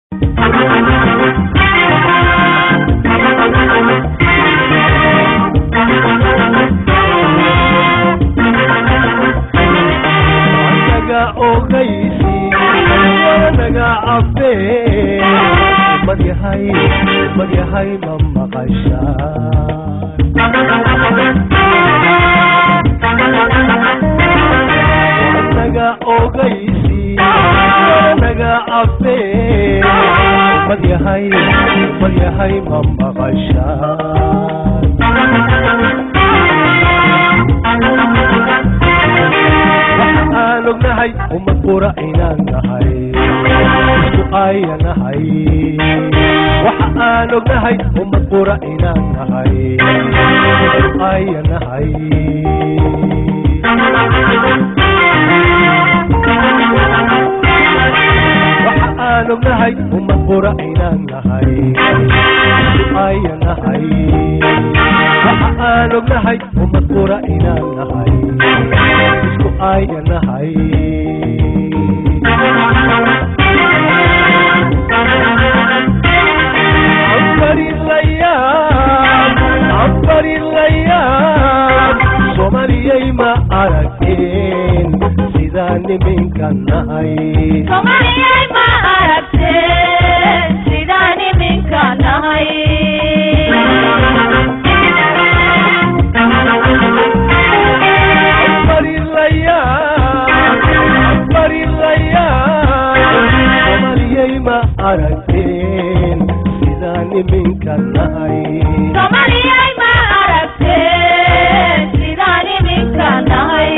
naga ogaysi naga cabe madyahay madyahay ma maqashaan naga ogaysi naga cabe madyahay madyahay ma maqashaan aan ognahay ummad qura inaan nahay isku ayanahay waxa aan ognahay ummad qura inaan nahay isku ayanahay waxa aan ognahay ummad qura inaan nahay isku ayanahay waxa aan ognahay ummad qura inaan nahay isku ayanahay ambarilayaan ambarilayaan somaliyay ma aragteen sidaan niminka nahay somaliyay ma aragteen sidaan iminka nahay ambarilayaan ambarilayaan somaliyay ma aragteen sidaan niminka nahay somaliyay ma aragteen sidaan iminka nahay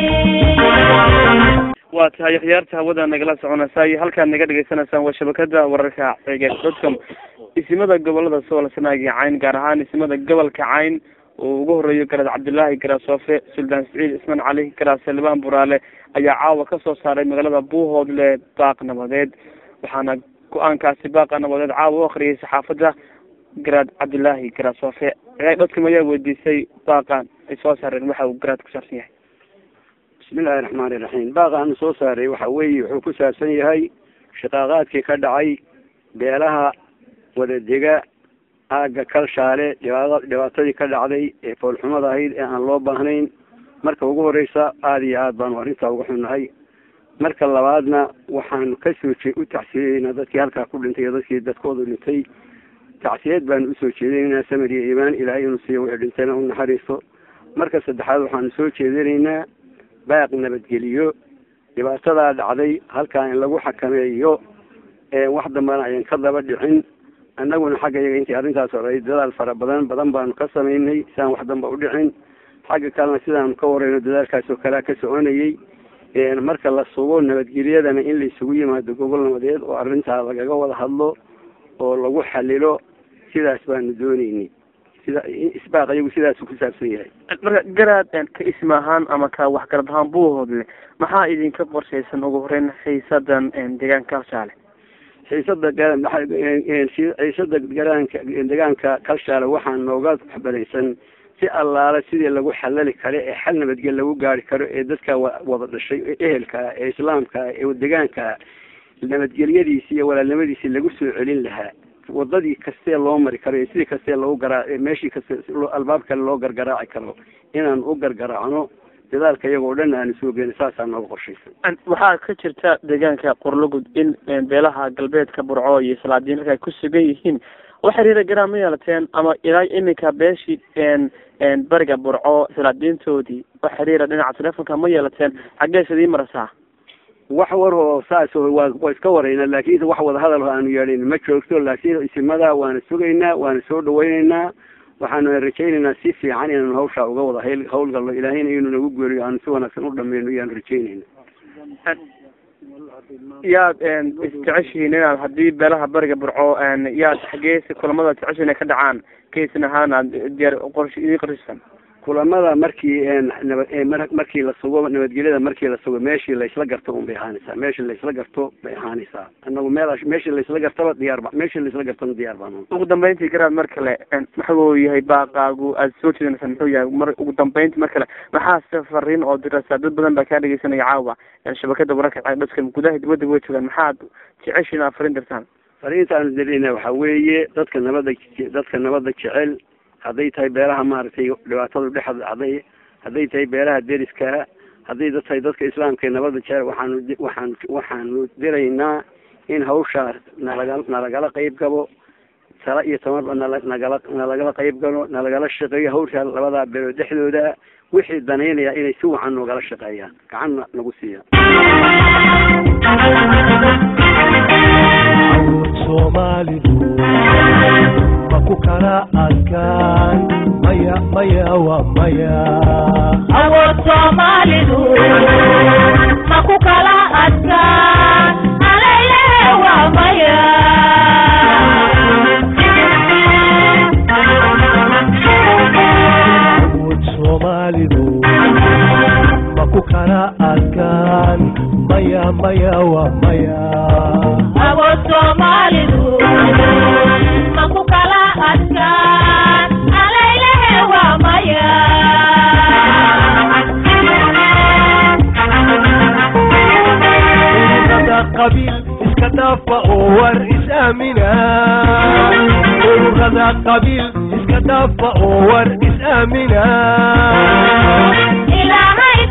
waa tahay akhyaarta hawada nagala soconaysaa iyo halkaad naga dhegaysanaysaan waa shabakada wararka ceegeed dotcom isimada gobolada sool sanaag iyo cayn gaar ahaan isimada gobolka cayn oo ugu horeeyo garaad cabdilaahi garasoofe suldaan siciid ismaan cali garaad salibaan buraale ayaa caawa ka soo saaray magaalada buuhoodle baaq nabadeed waxaana go-aankaasi baaqa nabadeed caawa u akriyay saxaafadda garaad cabdilaahi garasoofe ceegeed dotcom ayaa weydiisay baaqan ay soo saareen waxa uu garaad ku saabsan yahay bismillahi raxmaani raxiim baaqaanu soo saaray waxa weeye wuxuu ku saabsan yahay shaqaaqaadkii ka dhacay beelaha wadadega aagga kalshaale dhibaat dhibaatadii ka dhacday ee foolxumada ahayd ee aan loo baahnayn marka ugu horeysa aada iyo aad baanu arrintaa uga xunnahay marka labaadna waxaanu kasoo jee u tacsiyeynaa dadkii halkaa ku dhintay iyo dadkii dadkoodu dhintay tacsiyeed baanu usoo jeedinaynaa samir iyo iimaan ilaahay inuu siiyo wixii dhintayna u naxariisto marka saddexaad waxaanu soo jeedinaynaa baaq nabadgeliyo dhibaatadaa dhacday halkaa in lagu xakameeyo wax dambana ayan ka daba dhicin annaguna xagga iyaga intii arrintaas odhay dadaal fara badan badan baanu ka samaynay si aan wax damba u dhicin xagga kalena sidaanu ka warayno dadaalkaas oo kalea ka soconayay marka la sugo nabadgelyadana in laysugu yimaado gobol nabadeed oo arrintaa lagaga wada hadlo oo lagu xalilo sidaas baanu dooneynay sida isbaaq iyagu sidaasu ku saabsan yahay marka garaad ka isma ahaan ama ka waxgarad ahaan buuhoodle maxaa idinka qorshaysan ugu horeyn xiisadan deegaanka kalshaale xiisada xiisada garaanka deegaanka kalshaale waxaa nooga waxbaraysan si allaala sidii lagu xalali karo ee xal nabadgel lagu gaari karo ee dadka wada dhashay ee ehelkaa ee islaamkaa ee deegaankaa nabadgelyadiisi iyo walaalnimadiisi lagu soo celin lahaa wadadii kastee loo mari karo iyo sidii kastee lagu garaa meeshii kaste albaab kale loo gargaraaci karo inaan u gargaraacno dadaalka iyagoo dhan aanu soo geyno saasaa nooga qorshaysan waxaa ka jirta deegaanka qorlogud in beelaha galbeedka burco iyo salaadiin halka ay ku sugan yihiin wax xiriira garaan ma yeelateen ama ilaa iminka beeshii bariga burco salaadiintoodii wax xiriira dhinaca telefonka ma yeelateen xaggees idii marasaa wax war oo saas waa waa iska warayna laakiin wax wada hadal aanu yeedhin ma joogto laakiin isimada waana sugaynaa waana soo dhawaynaynaa waxaanu rajaynaynaa si fiican inaanu hawshaa uga wada hayl hawlgalno ilaahayna inuu nagu geeriyo aanu si wanaagsan u dhameyno iyaanu rajaynayna yaad isjeceshihiin inaad haddii beelaha bariga burco yaad xageesi kulamada jeceshiin inay ka dhacaan kaysan ahaan aad diyaar qorsh idin qorshisan kulamada markii naba markii la sugo nabadgelyada markii la sugo meeshii laysla garto un bay ahaanaysaa meeshii laysla garto bay ahaanaysaa anagu meel meeshii laysla gartaba diyaar ba meeshii laysla gartona diyaar baan ugu dambeyntii garaad mar kale maxuu yahay baaqaagu aada soo jeedinaysaa muxuu yahay mar ugu dambeyntii mar kale maxaa se fariin oo diraysaa dad badan baa kaa dhegeysanaya caawa shabakada wararka dadka gudaha dibadda way joogaan maxaad jeceshiin aad fariin dirtaan fariintaanu dirina waxa weeye dadka nabadda dadka nabadda jecel hadday tahay beelaha maaragtay dhibaatadu dhex hadday hadday tahay beelaha deriska hadday da tahay dadka islaamka ee nabadda jecel waxaanu waxaan waxaanu diraynaa in hawshaas nalaga nalagala qayb gabo tala iyo tamarba nala nagala nalagala qayb galo nalagala shaqeeyo hawshaa labadaa beelood dhexdooda wixii danaynaya inay si wacan noogala shaqeeyaan gacanna nagu siiya soomaalidu ma ku kala adkaan maya maya waa maya awood soomaalidu ma ku kala adkaan alayle waa maya awood soomaalidu ma ku kala adkaan maya maya waa maya awood soomaalidu ma ku kala adkaan alayle waa maya ururada qabiil iska dhaafa oo war is-aamina ururada qabiil iska dhaafa oo war is-aamina ilaahay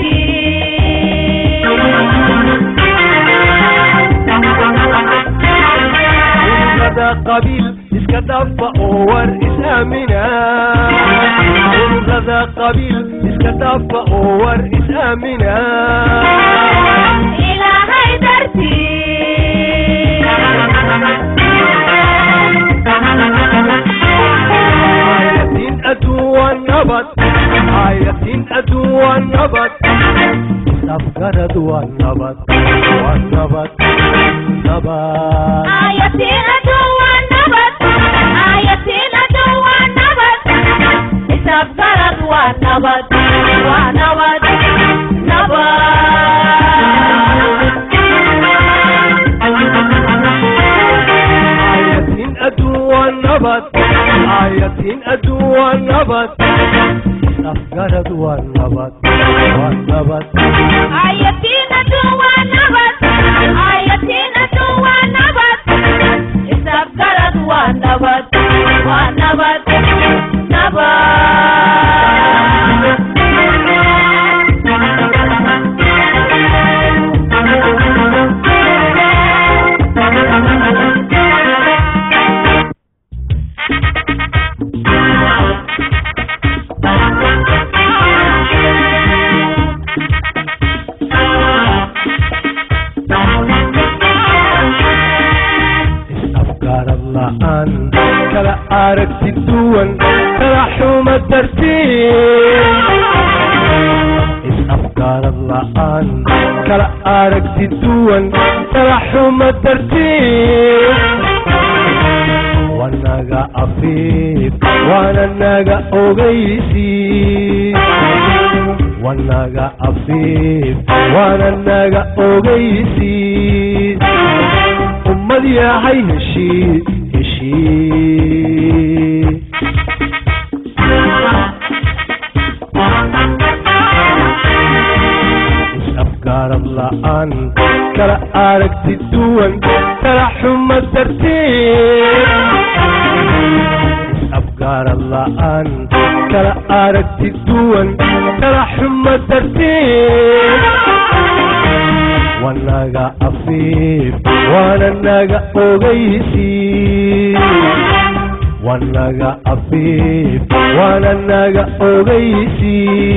dartii ururada qabiil iska dhaafa oo war is-aamina ururada qabiil iska dhaafa oo war is-aamina ilaahay dartii aayatiin adduun waa nabad aayatiin adduun waa nabad isafgarad waa nabad waa nabad nabad ayatiin adduun waa nabad ayatiin adduun waa nabad isafgarad waa nabad waa nabad aayatiin adduun waa nabad aayatiin adduun waa nabad isafgarad waa nabad waa nabad ayatiin adduun waa nabad ayatiin adduun waa nabad isafgarad waa nabad waa nabad isafgarad la'aan kala aragti duwan kala xuma dartiin is-afgarad la'aan kala aragti duwan kala xuma dartiin wanaga afiif waana naga ogeysi wanaga afiif waana naga ogeysi ummad yahay heshii heshii is-afgarad la'aan kala aragti duwan kala xuma dartiin is-afgarad la'aan kala aragti duwan kala xuma dartiin wanaga afiif waana naga ogeysi wanaga afiif waana naga ogeysi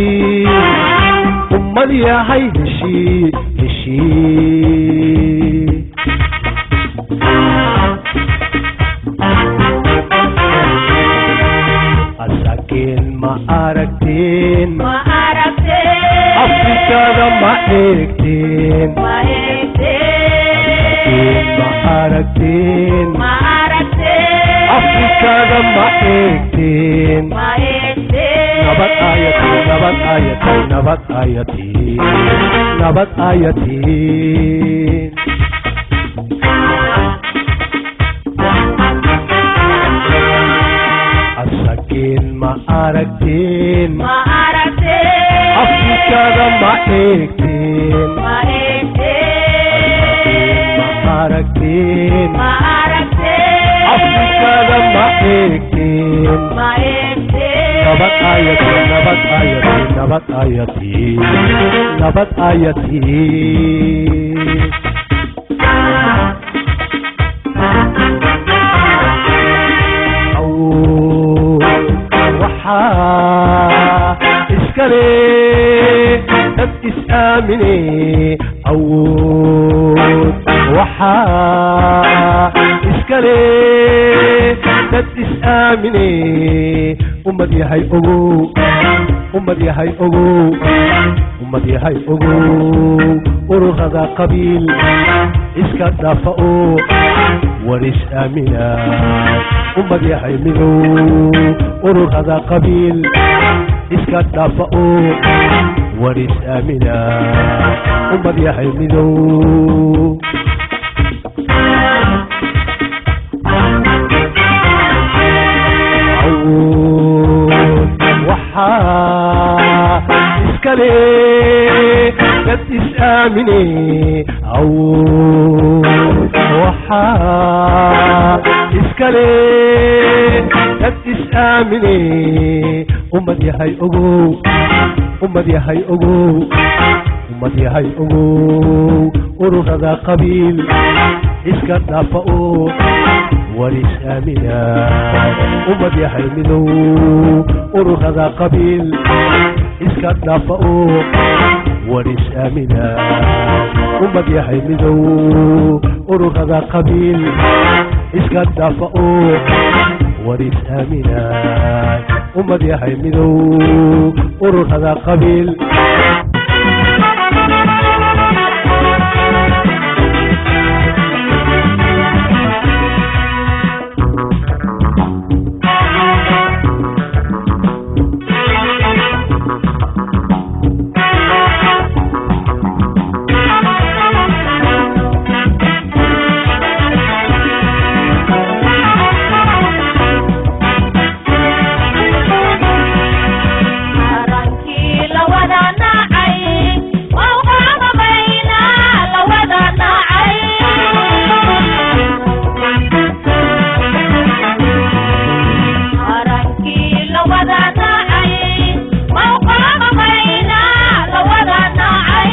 ummad yahay heshii heshii asakeen ma aragteen ma aragtee afrikada ma eegteen ma asakeen ma eegtee aragteen ma aragtee afrikada ma eegteen ma eegtee nabad ayatiin nabad ayatiin nabad ayatiin nabad ayatiin asakeen ma aragteen ma aragtee afrikada ma eegteen ma asakeen eegtee ma aragteen ma aragtee eegteen ma eegteen nabad ayatiin nabad ayatiin nabad ayatiin nabad ayatiin waxaa iskale dad is-aamine awood waxaa iskale dad is-aamine ummad yahay ogow ummad yahay ogow ummad yahay ogow ururada qabiil iska dhaafa oo waris aamina ummad yahay midow ururada qabiil iska dhaafa oo waris aamina ummad yahay midow waxaa iskale dad is-aamine awood waxaa iskale dad is-aamine ummad yahay ogow ummad yahay ogow ummad yahay ogow ururada qabiil iska dhaafa oo waris aamina ummad yahay midow ururada qabiil iska dhaafa oo waris aamina ummad yahay midow ururada qabiil iska dhaafa oo waris aamina ummad yahay midow ururada qabiil arankii la wada nacay waa uqaamamayna la wada nacay arankii la wada nacay waa uqaamamayna la wada nacay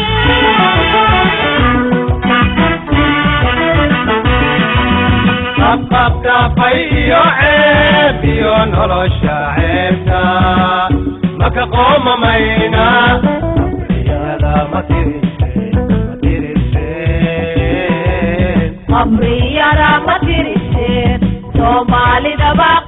qabqabqaafay iyo ceeb iyo nolosha ceebta maka qoomamayna riyada ma tiriseen ma tiriseen qabriyada ma tiriseen soomaalidaba